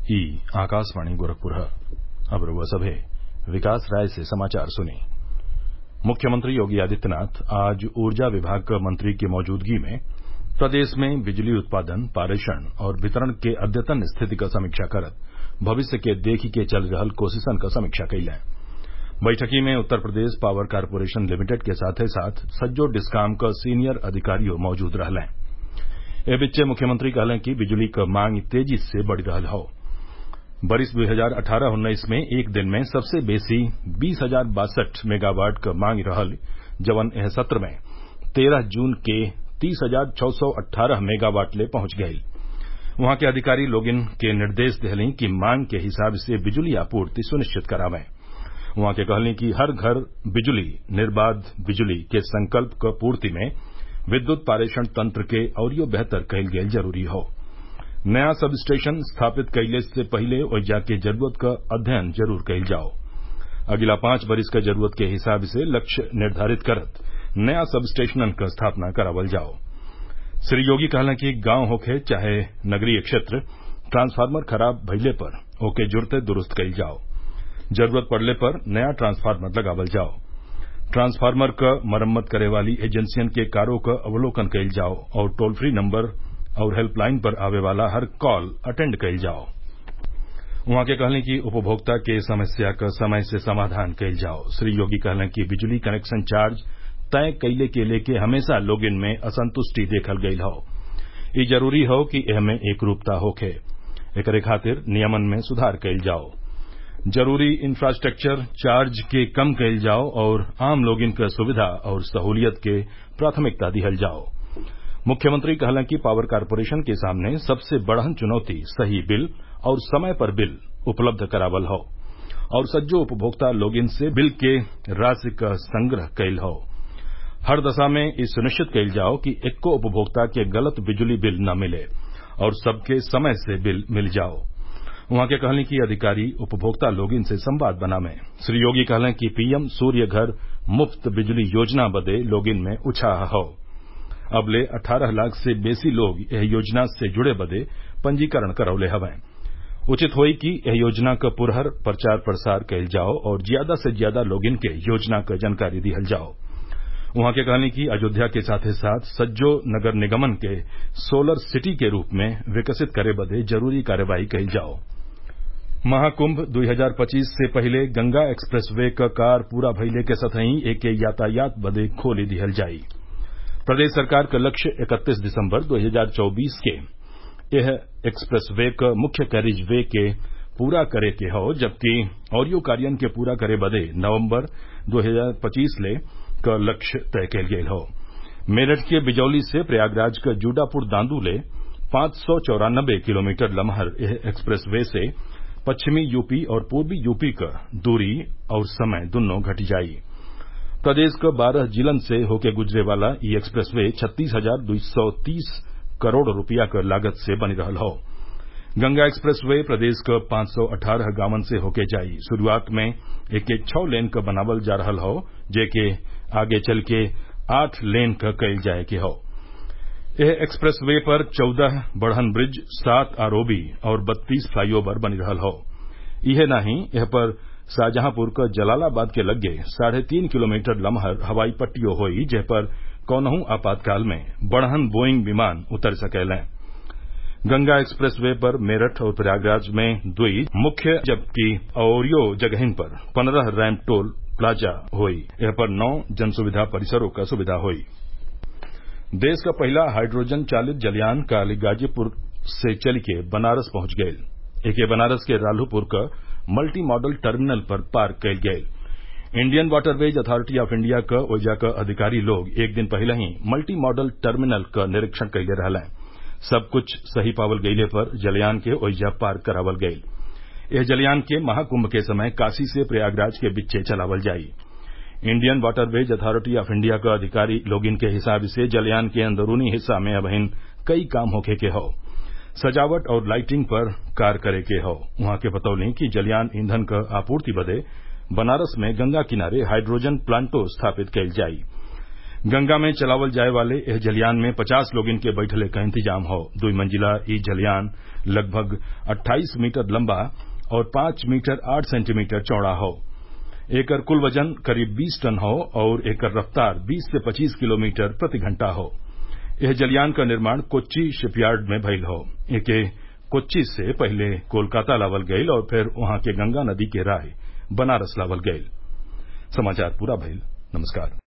ई आकाशवाणी गोरखपुर अब रउआ सभे विकास राय से समाचार सुनी मुख्यमंत्री योगी आदित्यनाथ आज ऊर्जा विभाग क मंत्री की मौजूदगी में प्रदेश में बिजली उत्पादन पारेषण और वितरण के अद्यतन स्थिति क समीक्षा करत भविष्य के देखी के चल रहल कोशिशन क समीक्षा कइलें बैठकी में Uttar Pradesh power corporation limited के साथे साथ सज्जो डिस्काम क सीनियर अधिकारियो मौजूद रहलें ए बीचे मुख्यमंत्री कहलें कि बिजली क मांग तेजी से बढ़ रहल हौ बरिस दू हजार अट्ठारह उन्नीस में एक दिन में सबसे बेसी बीस हजार बासठ मेगावाट क मांग रहल जवन एह सत्र में तेरह जून के तीस हजार छौ सौ अट्ठारह मेगावाट ले पहुंच गईल उहाँ के अधिकारी लोगिन के निर्देश देहलीं कि मांग के हिसाब से बिजली आपूर्ति सुनिश्चित करावें उहाँ के कहलीं कि हर घर बिजली निर्बाध बिजली के संकल्प क पूर्ति में विद्युत पारेषण तंत्र के अउरियो बेहतर कईल गईल जरूरी हौ नया सब स्टेशन स्थापित कइले से पहिले ओइजा के जरूरत क अध्ययन जरूर कईल जाओ अगिला पांच बरिस क जरूरत के हिसाब से लक्ष्य निर्धारित करत नया सब स्टेशनन क स्थापना करावल जाओ श्री योगी कहलें कि गांव होखे चाहे नगरीय क्षेत्र ट्रांसफार्मर खराब भइले पर ओके जुरते दुरुस्त कईल जाओ जरूरत पड़ले पर नया ट्रांसफार्मर लगावल जाओ ट्रांसफार्मर क मरम्मत करे वाली एजेंसियन के कार्यो क अवलोकन कईल जाओ और टोल फ्री नंबर और हेल्पलाइन पर आवे वाला हर कॉल अटेंड कईल जाओ उहाँ के कहलें कि उपभोक्ता के समस्या क समय से समाधान कईल जाओ श्री योगी कहलें कि बिजली कनेक्शन चार्ज तय कइले के लेके हमेशा लोगिन में असंतुष्टि देखल गईल हौ ई जरूरी हौ कि एहमे एकरूपता होखे एकरे खातिर नियमन में सुधार कईल जाओ जरूरी इंफ्रास्ट्रक्चर चार्ज के कम कईल जाओ और आम लोगिन क सुविधा और सहूलियत के प्राथमिकता दिहल जाओ मुख्यमंत्री कहलें कि पावर कारपोरेशन के सामने सबसे बड़हन चुनौती सही बिल और समय पर बिल उपलब्ध करावल हौ और सज्जो उपभोक्ता लोगिन से बिल के राशि क संग्रह कईल हौ हर दशा में ई सुनिश्चित कईल जाओ कि एक्को उपभोक्ता के गलत बिजली बिल न मिले और सबके समय से बिल मिल जाओ उहाँ के कहलें कि अधिकारी उपभोक्ता लोगिन से संवाद बनावें श्री योगी कहलें कि पीएम सूर्य घर मुफ्त बिजली योजना बदे लोगिन में उत्साह हौ अब ले अट्ठारह लाख से बेसी लोग एह योजना से जुड़े बदे पंजीकरण करौले हवें उचित होई कि एह योजना क पुरहर प्रचार प्रसार कईल जाओ और ज्यादा से ज्यादा लोगिन के योजना क जानकारी दिहल जाओ उहाँ के कहलें कि अयोध्या के साथे साथ सज्जो नगर निगमन के सोलर सिटी के रूप में विकसित करे बदे जरूरी कार्यवाही कईल जाओ महाकुंभ 2025 से पहिले गंगा एक्सप्रेस वे क कार पूरा भइले के संतही एके यातायात बदे खोली दिहल जाई प्रदेश सरकार क लक्ष्य 31 दिसंबर 2024 के यह एक्सप्रेस वे क मुख्य कैरिज वे के पूरा करे के हौ जबकि औरियो कार्यन के पूरा करे बदे नवम्बर 2025 ले क लक्ष्य तय कईल गईल हौ मेरठ के बिजौली से प्रयागराज क जूडापुर दांदू ले पांच सौ चौरानबे किलोमीटर लमहर यह एक्सप्रेस वे से पश्चिमी यूपी और पूर्वी यूपी क दूरी और समय दुन्नो घट जाई प्रदेश क बारह जिलन से होके गुजरे वाला ई एक्सप्रेस वे छत्तीस हजार दो सौ तीस करोड़ रूपया क लागत से बनी रहल हौ गंगा एक्सप्रेस वे प्रदेश क पांच सौ अठारह गांवन से होके जाई शुरूआत में एके छौ लेन क बनावल जा रहल हौ जेके आगे चल के आठ लेन क कईल जाये के हौ एह एक्सप्रेस वे पर चौदह बढ़न ब्रिज सात आरओबी और बत्तीस फ्लाईओवर बनी रहल हौ इहे नाही एह पर शाहजहांपुर क जलालाबाद के लग्गे साढ़े तीन किलोमीटर लमहर हवाई पट्टियो होई जेह पर कौनहू आपातकाल में बढ़हन बोइंग विमान उतर सकेलें गंगा एक्सप्रेस वे पर मेरठ और प्रयागराज में दुई मुख्य जबकि औरियो जगहिन पर पंद्रह रैम्प टोल प्लाजा होई एह पर नौ जनसुविधा परिसरों क सुविधा होई देश का पहला हाइड्रोजन चालित जलयान काल गाजीपुर से चल के बनारस पहुंच गयल एके बनारस के राल्हुपुर क मल्टी मॉडल टर्मिनल पर पार्क कयल गयल Indian waterways authority of India क ओइजा क अधिकारी लोग एक दिन पहले ही मल्टी मॉडल टर्मिनल क निरीक्षण कइले रहलें सब कुछ सही पावल गइले पर जलयान के ओइजा पार्क करावल गयल एह जलयान के महाकुंभ के समय काशी से प्रयागराज के बिच्चे चलावल जाई Indian waterways authority of India क अधिकारी लोगिन के हिसाब से जलयान के अंदरूनी हिस्सा में अबहिन कई काम होखे के हौ सजावट और लाइटिंग पर कार्य करे के हौ उहाँ के बतौनी कि जलयान ईंधन क आपूर्ति बदे बनारस में गंगा किनारे हाइड्रोजन प्लांटो स्थापित कईल जाई गंगा में चलावल जाए वाले एह जलियान में पचास लोगिन के बैठले क इंतजाम हौ दुई मंजिला इ जलियान लगभग अट्ठाईस मीटर लम्बा और पांच मीटर आठ सेंटीमीटर चौड़ा हौ एकर कुल वजन करीब बीस टन हौ और एकर रफ्तार बीस से पच्चीस किलोमीटर प्रति घंटा हौ एह जलियान क निर्माण कोच्चि शिपयार्ड में भइल हौ एके कोच्चि से पहिले कोलकाता लावल गईल और फिर वहां के गंगा नदी के राह बनारस लावल गईल